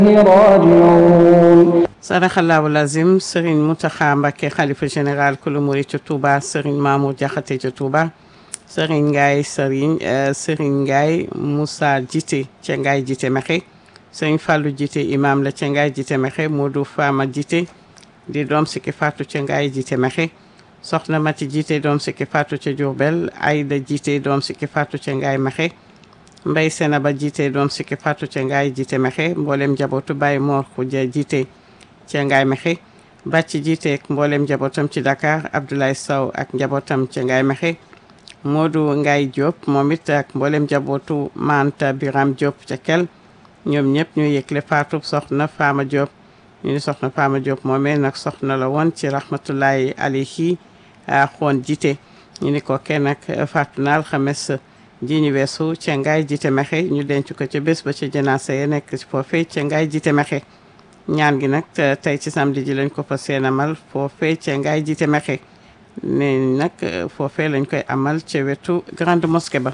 راجعون sadaxallahu lazim Serigne Mountakha Mbacké xalifa général kulu murid ca Touba Serigne Mamour Diakhaté ca Touba Serigne Ngaye Serigne Serigne Ngaye Moussa Djité ca Ngaye Djité Mexe Serigne Fallou Djité imam la ca Ngaye Djité Mexe Modou Fama Djité di doom sikki faatu ca Ngaye Djité Mexe soxna Mati Djité doom sikki faatu ca Diourbel Aïda Djité doom sikki faatu ca Ngaye Mexe Mbay Senaba Djité doom sikki faatu ca Ngaye Djité Mexe mboolem njabootu Baye Mor Khoudia Djité ca Ngaye Mexe bàcc jiite ak mboolem njabootam ci Dakar Abdoulaye Sow ak njabootam ca Ngaye Mexe Modou Ngaye Diop moom it ak mboolem njabootu Manta Biram Diop ca Kel ñoom ñëpp ñu yëgle faatu soxna Fama Diop ñu ni soxna Fama Diop moomee nag soxna la woon ci rahmatullahi alayhi xoon jiite ñu ni ko kenn nag faatu na alxames ji ñu weesu ca Ngaye Djité Mexe ñu denc ko ca bés ba ca janaasa ya nekk ci foofee ca Ngaye Djité Mexe ñaan gi nag tey ci samedi ji lañ ko fa seen amal foofee ca Ngaye Djité Mexe ne nag foofee lañ koy amal ca wetu grande mosquée ba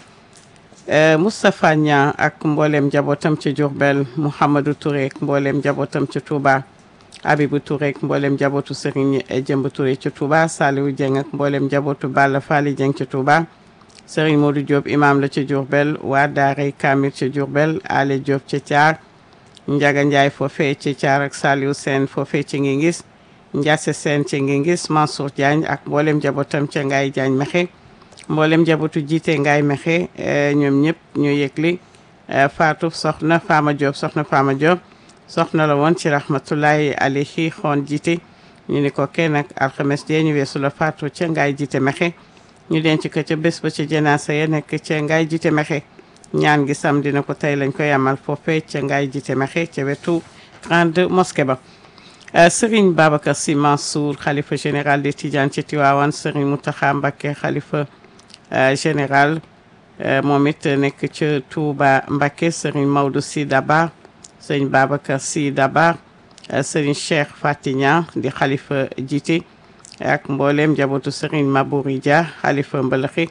Moustapha Niang ak mboolem njabootam ca Diourbel Mouhamadou Touré ak mboolem njabootam ca Touba Abibou Touré ak mboolem njabootu Serigne Jëmb Touré ca Touba Saliou Dieng ak mboolem njabootu Balla Fally Dieng ca Touba Serigne Modou Diop imam la ca Diourbel waa Daaray Kamil ca Diourbel Ale Diop ca Thiar Njaga Njaay foofee ci Thiar ak Saliou Sène foofee ci ngi ngis Ndiasse Sène ci ngi ngis Mansour Diagne ak mboolem njabootam ca Ngaye Diagne Mexe mboolem njabootu jiite Ngaye Mexe ñoom ñëpp ñu yëgli Fatou soxna Fama Diop soxna Fama Diop soxna la woon ci rahmatullahi alayhi xoon jiite ñu ni ko kenn ak alxames jee ñu weesu la Fatou ca Ngaye Djité Mexe ñu denc ko ca bés ba ca janaasa ya nekk ca Ngaye Djité Mexe ñaan gi samedi na ko tey lañ koy amal foofee ca Ngaye Djité Mexe ca wetu grande mosquée ba Serigne Babacar Sy Mansour xalifa général des Tidianes ci Tivaouane Serigne Mountakha Mbacké xalifa général moom it nekk ca Touba Mbacké Serigne Maodo Sy Dabar Serigne Babacar Sy Dabar Serigne Cheikh Fatignan di xalifa jiite ak mboolem njabootu Serigne Mabouri Dia xalifa Mbalaxi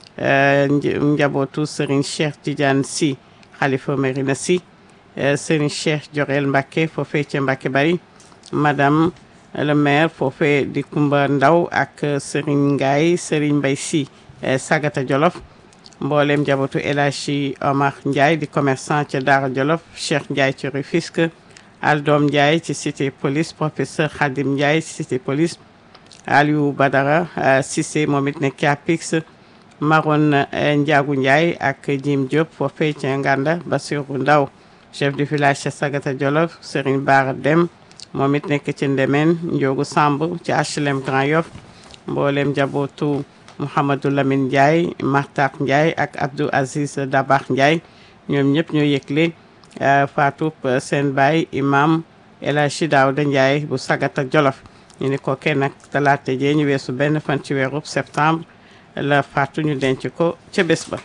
njabootu Serigne Cheikh Tidiane Sy xalifa Merina Sy Serigne Cheikh Jorel Mbacké foofee ca Mbacké Bari madame le maire foofee di Kumba Ndaw ak Serigne Ngaye Serigne Mbaye Sy Sagata Jolof mboolem njabootu El Hadji Omar Ndiaye di commerçant ca Daara Jolof Cheikh Ndiaye ci Rufisque Aldom Ndiaye ci cité police professeur Khadim Ndiaye ci cité police Aliou Badara Cissé moom it nekk Apix Maron Ndiagu Ndiaye ak Jim Diop foofee ca Nganda Bassirou Ndaw chef de village ca Sagata Jolof Serigne Bara Dem moom it nekk ci Ndemeen Ndiogu Samb ci HLM Grand Yoff mboolem njabootu Mouhamadou Lamine Ndiaye Martak Ndiaye ak Abdou Aziz Dabax Ndiaye ñoom ñëpp ñoo yëgle faatu seen baay imam El Hadji Daouda Ndiaye bu Sagata Jolof ñu ni ko kenn nag talaata jee ñu weesu benn fan ci weeru septembre la faatu ñu denc ko ca bés ba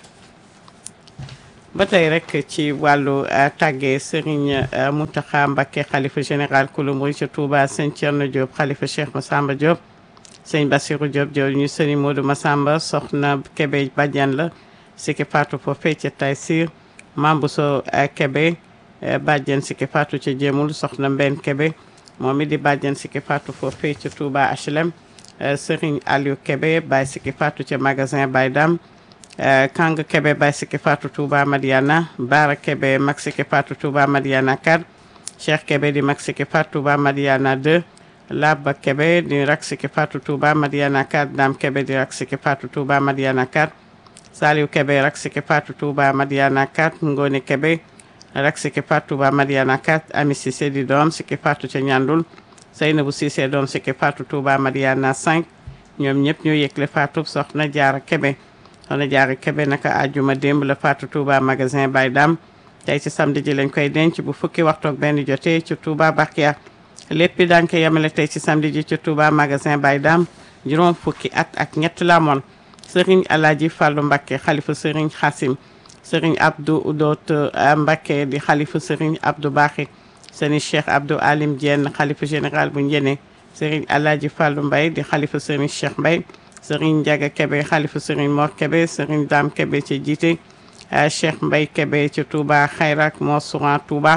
ba tey rek ci wàllu tàggee Serigne Mountakha Mbacké xalifa général kulu murid ca Touba sëñ Thierno Diop xalifa Cheikh Massamba Diop sëñ Bassirou Diop Diop ñu sëriñ Modou Massamba soxna Kébé Badiane la sikki faatu foofee ca Taysir Mambuso Kébé Badiane sikki faatu ca Jéemul soxna Mbenn Kébé moom it di Badiane sikki faatu foofee ca Touba HLM sëriñ Aliou Kébé Baye sikki faatu ca magasin Baye Dam Kang Kébé Baye sikki faatu Touba Madiana Bara Kébé mag sikki faatu Touba Madiana 4 Cheikh Kébé di mag sikki faatu Touba Madiana 2 Laba Kébé di rak sikki faatu Touba Madiana 4 Dame Kébé di rak sikki faatu Touba Madiana 4 Saliou Kébé rak sikki faatu Touba Madiana 4 Ngone Kébé rak sikki faatu Touba Madiana 4 Ami Cissé di doom sikki faatu ca Ñandul Seynabou Cissé doom sikki faatu Touba Madiana 5 ñoom ñëpp ñoo yëgle faatu soxna Jaara Kébé soxna Jaara Kébé naka àjjuma démb la faatu Touba magasin Baye Dam tey ci samedi ji lañ koy denc bu fukki waxtu ak benn jotee ci Touba Bakia lépp daañ ko yemale tey ci samedi ji ci Touba magasin Baye Dam juróom fukki at ak ñett la moon Serigne Alaaji Fàllu Mbacké xalifa Serigne Xasim Serigne Abdou Doot Mbacké di xalifa Serigne Abdou Baxi Serigne Cheikh Abdou Alim Diène xalifa général bu Njene Serigne Alaaji Fàllu Mbay di xalifa Serigne Cheikh Mbay Serigne Ndiaga Kébé xalifa Serigne Mor Kébé Serigne Dame Kébé ci jiite Cheikh Mbay Kébé ci Touba Xayrak Mor Souran Touba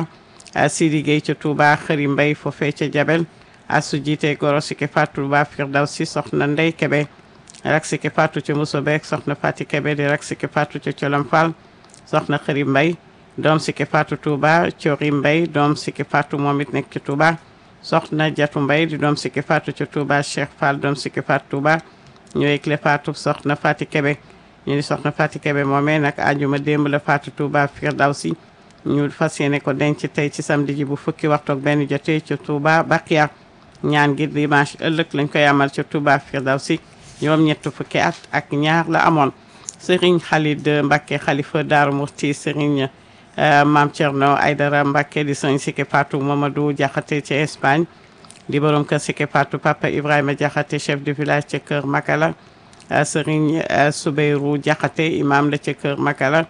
Sidi Gueye ca Touba Xëri Mbay foofee ca Jabel asu jiite goro Siki Fatou Touba Firdawsi soxna Ndey Kebe rak Siki Fatou ca Muso Beek soxna Fati Kebe di rak Siki Fatou ca Colam Fall soxna Xëri Mbay doom Siki Fatou Touba Cori Mbay doom Siki Fatou moom it nekk ci Touba soxna Jatu Mbay di doom Siki Fatou ca Touba Cheikh Fall doom Siki Fatou Touba ñooy clé Fatou soxna Fati Kebe ñu di soxna Fati Kebe moomee nag àjjuma démb la Fatou Touba Firdawsi ñu fas yéene ko denc tey ci samedi ji bu fukki waxtu ak benn jotee ca Touba Bakia ñaan gi dimanche ëllëg lañ koy amal ca Touba Firdawsi ñoom ñett fukki at ak ñaar la amoon Serigne Khalid Mbacké xalifa Daaru Murti Serigne Maam Thierno Aydara Mbacké di Serigne Siki Fatou Mamadou Diakhaté ca Espagne di borom kër Siki Fatou Papa Ibrahima Diakhaté chef de village ca kër Makala Serigne Soubeyru Diakhaté imam la ca kër Makala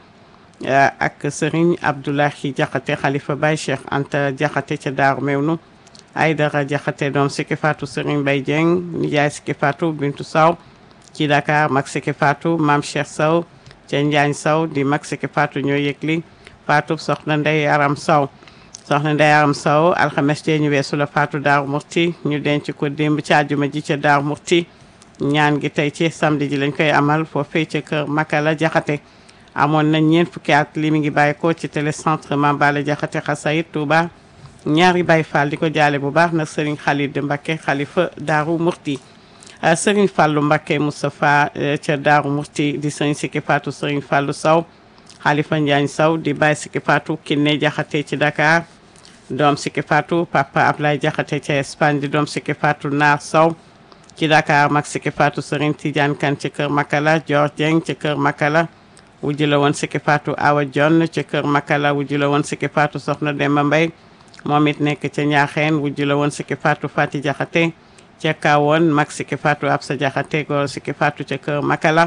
ak Serigne Abdoulahi Diakhaté xalifa Baye Cheikh Anta Diakhaté ca Daaru Mewnu Aydara Diakhaté doom Siki Fatou Serigne Baye Dieng nijaay Siki Fatou Bintu Saw ci Dakar mag Siki Fatou Maam Cheikh Saw ca Njaañ Saw di mag Siki Fatou ñoo yëgli Fatou soxna Ndey Aram Saw soxna Ndey Aram Saw alxames jee ñu weesu la Fatou Daaru Murti ñu denc ko démb ci àjjuma ji ca Daaru Murti ñaan gi tey ci samedi ji lañ koy amal foofee ca kër Makala Diakhaté amoon nañ ñeent fukki at li mi ngi bàyyi ko ci télécentre Mame Balla Diakhaté Xasayit Touba ñaari Baye Fall di ko jaale bu baax nag Serigne Khalid Mbacké xalifa Daaru Murti Serigne Fallou Mbacké Moustapha ca Daaru Murti di Serigne Siki Fatou Serigne Fallou Saw xalifa Njaañ Saw di Baye Siki Fatou Kiné Diakhaté ci Dakar doom Siki Fatou Papa Ablaye Diakhaté ca Espagne di doom Siki Fatou Naar Saw ci Dakar mag Siki Fatou Serigne Tidiane Kane ci kër Makala Dior Dieng ci kër Makala wujju la woon Siki Fatou Awa John ci kër Makala wujju la woon Siki Fatou Soxna Demba Mbay moom it nekk ca Ñaaxeen wujju la woon Siki Fatou Fati Diakhaté ca Kawoon mag Siki Fatou Absa Diakhaté góor Siki Fatou ca kër Makala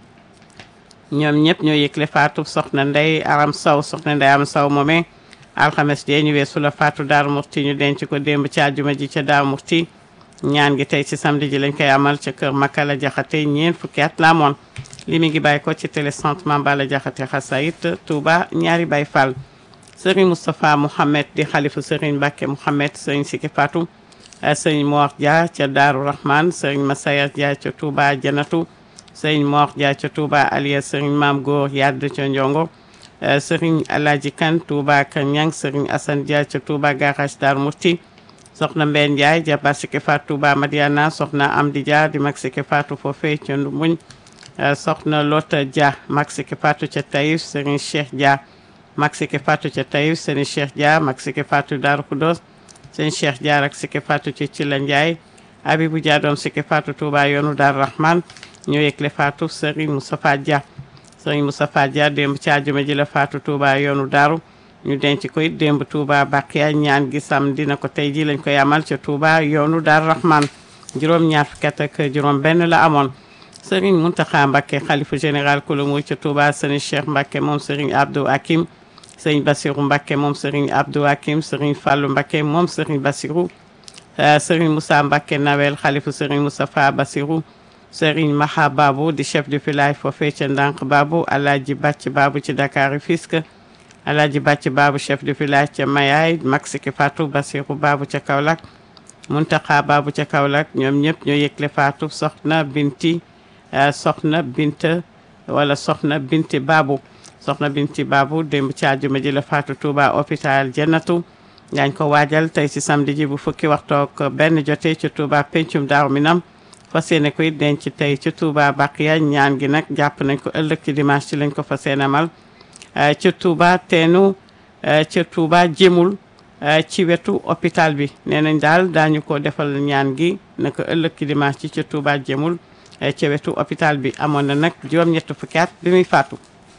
ñoom ñëpp ñoo yëgle Fatou Soxna Ndey Aram Saw Soxna Ndey Aram Saw moomee alxames jee ñu weesu la Fatou Daaru Murti ñu denc ko démb ci àjjuma ji ca Daaru Murti ñaan gi tey ci samedi ji lañ koy amal ca kër Makala Diakhaté ñeent fukki at la amoon li mi ngi bàyyi ko ci télécentre Mame Balla Diakhaté Xasayit Touba ñaari Baye Fall Serigne Moustapha Mouhamed di xalifu Serigne Mbacké Mouhamed Serigne Siki Fatou Serigne Mor Dia ca Daaru Rahman Serigne Massayer Dia ca Touba Janatu Serigne Mor Dia ca Touba Aliya Serigne Maam Góor Yadd ca Ndiongo Serigne Alaji Kan Touba Kanyang Serigne Assane Dia ca Touba Garage Daaru Murti soxna Mbène Ndiaye jabar Siki Fatou Touba Madiana soxna Amdi Dia di mag Siki Fatou foofee ca Ndumuñ soxna Lota Dia mag Siki Fatou ca Taïf Serigne Cheikh Dia mag Siki Fatou ca Taïf Serigne Cheikh Dia mag Siki Fatou Darou Khoudoss Serigne Cheikh Dia ak Siki Fatou ca Cila Ndiaye Abibou Dia doom Siki Fatou Touba yoonu Darou Rahman ñoo yëgle Fatou Serigne Moustapha Dia Serigne Moustapha Dia démb ci àjjuma ji la Fatou Touba yoonu Darou ñu denc koy démb Touba Bakia ñaan gi sam dina ko tey ji lañ koy amal ca Touba yoonu Darou Rahman juróom ñaar fukki at ak juróom benn la amoon Serigne Mountakha Mbacké xalifa général kula muy ca Touba Serigne Cheikh Mbacké moom Serigne Abdou Hakim Serigne Bassirou Mbacké moom Serigne Abdou Hakim Serigne Fallou Mbacké moom Serigne Bassirou Serigne Moussa Mbacké Nawel xalifa Serigne Moustapha Bassirou Serigne Maha Babou di chef de village foofee ca Ndank Babou Alaaji Bàcc Babou ci Dakar Rufisque Alaaji Bàcc Babou chef de village ca Mayaay mag Siki Fatou Bassirou Babou ca Kaolack Mountakha Babou ca Kaolack ñoom ñëpp ñoo yëgle Fatou soxna Binti soxna Binta wala soxna Binti Babou soxna Binti Babou démb ci àjjuma ji la Fatou Touba hôpital Jannatu daañ ko waajal tey ci samedi ji bu fukki waxtook benn jotee ci Touba pencum Daaru Minam fas yéene koy denc tey ci Touba Baqiya ñaan gi nag jàpp nañ ko ëllëg ci dimanche ci lañ ko fas yéene amal ca Touba teenu ca Touba jëmul ci wetu hôpital bi nee nañ daal daañu ko defal ñaan gi naka ëllëg ci dimanche ci ca Touba jëmul ca wetu hôpital bi amoon na nag juróom-ñett fukki at bi muy faatu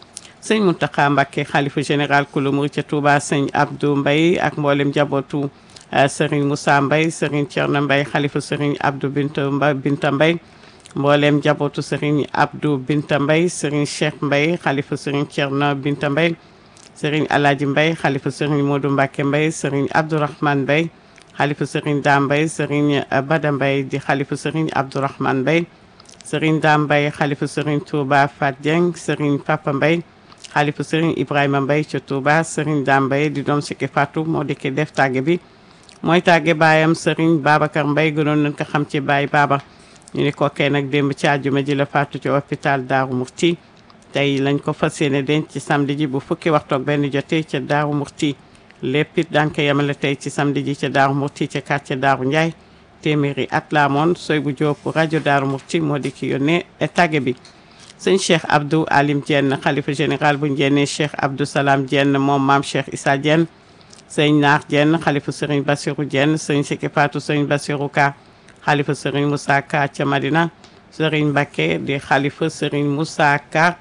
sëñ Mountakha Mbacké xalifa général kulu murid ca Touba sëñ Abdou Mbaye ak mboolem jabootu Serigne Moussa Mbaye Serigne Thierno Mbaye xalifa Serigne Abdou Binta Mbaye Binta Mbaye mboolem jabootu Serigne Abdou Binta Mbaye Serigne Cheikh Mbaye xalifa Serigne Thierno Binta Mbaye Serigne Alaaji Mbaye xalifa Serigne Modou Mbacké Mbaye Serigne Abdourahmane Mbaye xalifa Serigne Da Mbaye Serigne Bada Mbaye di xalifa Serigne Abdourahmane Mbaye Serigne Da Mbaye xalifa Serigne Touba Fat Dieng Serigne Papa Mbaye xalifa sëriñ Ibrahima Mbaye ca Touba sëriñ Dame Mbaye di doom sikki Fatou moo dikki def tàgge bi mooy tàgge baayam sëriñ Babacar Mbaye gënoon nañ ko xam ci baay baaba ñu ni kookee nag démb ci àjjuma ji la faatu ci hôpital Daaru Murti tey lañ ko fas yéene denc ci samedi ji bu fukki waxtu ak benn jotee ca Daaru Murti lépp it daan ko yemale tey ci samedi ji ca Daaru Murti ca quartier Daaru Ndiaye téeméeri at la amoon soy bu jóob rajo Daaru Murti moo di ki yónnee tàgge bi sëñ Cheikh Abdou Alim Dieng xalifa général bu Ndiéné Cheikh Abdou Salam Dieng moom maam Cheikh Issa Dieng sëñ Naar Dieng xalifa sëriñ Bassirou Dieng sëñ Sikki Fatou sëñ Bassirou Ka xalifa sëriñ Moussa Ka ca Madina sëriñ Mbacké di xalifa sëriñ Moussa Ka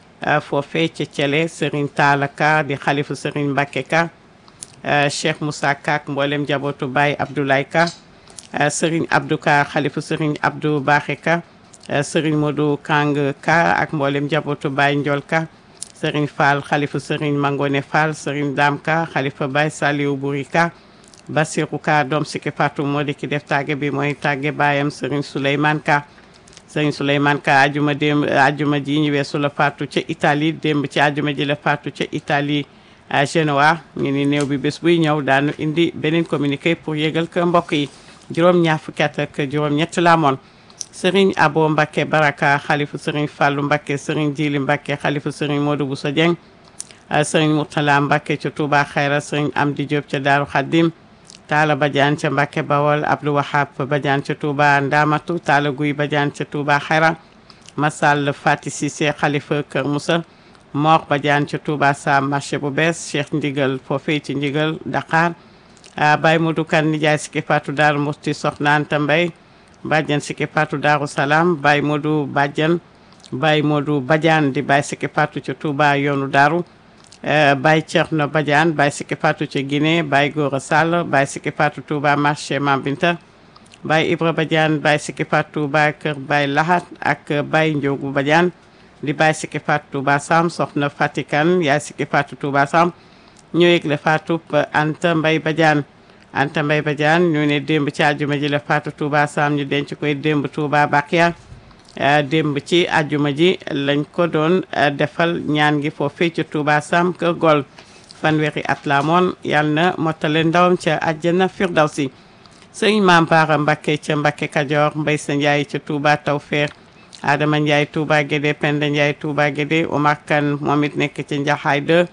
foofee ca Thielé sëriñ Talla Ka di xalifa sëriñ Mbacké Ka Cheikh Moussa Ka ak mboolem njabootu Baye Abdoulaye Ka sëriñ Abdou Ka xalifa sëriñ Abdou Baxé Ka sëriñ Modou Kang Ka ak mboolem njabootu Baye Ndiol Ka sëriñ Fall xalifa sëriñ Mangone Fall sëriñ Dam Ka xalifa Baye Saliou Bouri Ka Bassirou Ka doom Sikki Fatou moo di ki def tàgge bi mooy tàgge baayam sëriñ Souleymane Ka sëriñ Souleymane Ka ajuma démb ajuma ji ñu weesu la faatu ca Italie démb ci ajuma ji la faatu ca Italie Genoa ñu ni néew bi bés buy ñëw daanu indi beneen communiqué pour yëgal ko mbokk yi juróom ñaar fukki at ak juróom ñett la amoon sëriñ Abo Mbacké Baraka xalifu sëriñ Fallou Mbacké sëriñ Jili Mbacké xalifu sëriñ Modou Bousso Dieng sëriñ Mourtala Mbacké ca Touba Xayra sëriñ Amdi Diop ca Daaru Xaddim Taala Badiane ca Mbacké Bawol Abdou Wahab Badiane ca Touba Ndamatu Taala Guy Badiane ca Touba Xayra Masal Fati Cissé xalifa Kër Moussa Mor Badiane ca Touba Sam marché bu bees Cheikh Ndigal foofee ci Ndigal Dakar Baye Modou Kan nijaay Sikki Fatou Daaru Musti Soxna Anta Mbaye Badiane Sikki Fatou Daaru Salaam Baye Modou Badiane Baye Modou Badiane di Baye Sikki Fatou ca Touba yoonu Daaru Baye Thierno Badiane Baye Sikki Fatou ca Guinée Baye Gora Sall Baye Sikki Fatou Touba marché Mambinta Baye Ibra Badiane Baye Sikki Fatou Touba kër Baye Lahat ak Baye Ndiogu Badiane di Baye Sikki Fatou Touba Sam soxna Fatikan yaay Sikki Fatou Touba Sam ñoo yëgle Fatou Anta Mbaye Badiane Anta Mbaye Badiane ñu ne démb ci àjjuma ji la Fatou Touba Sam ñu denc koy démb Touba Bakia démb ci àjjuma ji lañ ko doon defal ñaan gi foofee ca Touba Sam kër Gol fanweeri at la moon yàlla na mottale ndawam ca àjjana Firdawsi sëñ Maam Baara Mbacké ca Mbacké Kajoor Mbay sa Njaay ca Touba Tawfeex Adama Ndiaye Touba Guédé Penda Ndiaye Touba Guédé Omar Kane moom it nekk ca Njaxaay 2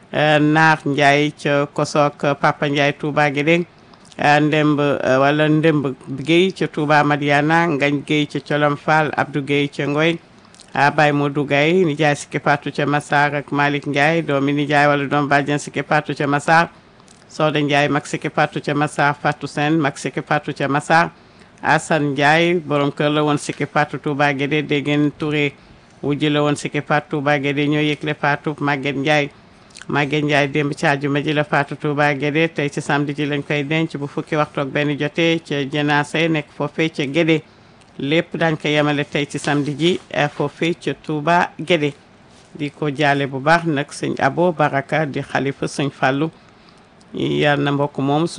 Naar Ndiaye ca Kosook Papa Ndiaye Touba Guédé Ndemb wala Ndemb Guèye ca Touba Madiana Ngañ Guèye ca Colom Fall Abdou Guèye ca Ngoy Baye Modou Gaye nijaay Sikki Fatou ca Massar ak Malick Ndiaye doomi nijaay wala doom bàjjen Sikki Fatou ca Massar Soda Ndiaye mag Sikki Fatou ca Massar Fatou Sène mag Sikki Fatou ca Massar Assane Ndiaye borom kër la woon Sikki Fatou Touba Guédé Déggen Touré wujji la woon Sikki Fatou Touba Guédé ñoo yëgle Fatou Maguette Ndiaye Maguette Ndiaye démb ci àjjuma ji la Fatou Touba Guédé tey ci samedi ji lañ koy denc bu fukki waxtu ak benn jotee ca jenaase nekk foofee ca Guédé lépp dañ ko yemale tey ci samedi ji foofee ca Touba Guédé di ko jaale bu baax nag sëñ Abo Baraka di xalifa sëñ Fallou yal na mbokk moom